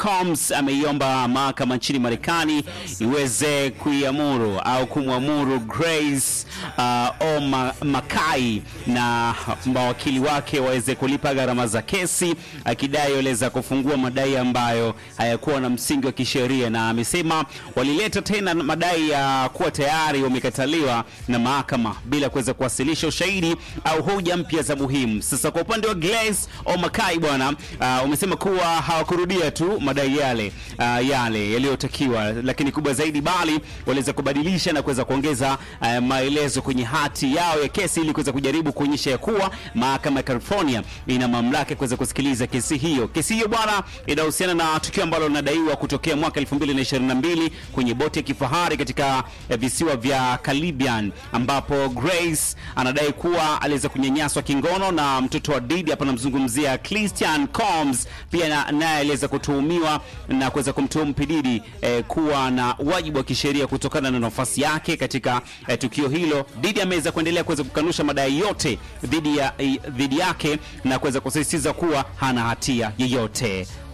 Combs ameiomba mahakama nchini Marekani iweze kuiamuru au kumwamuru Grace uh, Oma Makai na mawakili wake waweze kulipa gharama za kesi, akidai waliweza kufungua madai ambayo hayakuwa na msingi wa kisheria, na amesema walileta tena madai ya kuwa tayari wamekataliwa na mahakama bila kuweza kuwasilisha ushahidi au hoja mpya za muhimu. Sasa kwa upande wa Grace Omakai bwana, uh, umesema kuwa hawakurudia tu madai yale uh, yale yaliyotakiwa, lakini kubwa zaidi, bali waliweza kubadilisha na kuweza kuongeza uh, maelezo kwenye hati yao ya kesi ili kuweza kujaribu kuonyesha ya kuwa mahakama ya California ina mamlaka ya kuweza kusikiliza kesi hiyo. Kesi hiyo bwana, inahusiana na tukio ambalo linadaiwa kutokea mwaka 2022 kwenye boti ya kifahari katika eh, visiwa vya Caribbean ambapo Grace anadai kuwa aliweza kunyanyaswa kingono na mtoto wa Didi. Hapa namzungumzia Christian Combs, pia na- naye aliweza kutuhumiwa na kuweza kumtuhumu Pididi eh, kuwa na wajibu wa kisheria kutokana na nafasi yake katika eh, tukio hilo. Didi ameweza kuendelea kuweza kukanusha madai yote dhidi ya eh, dhidi yake na kuweza kusisitiza kuwa hana hatia yeyote.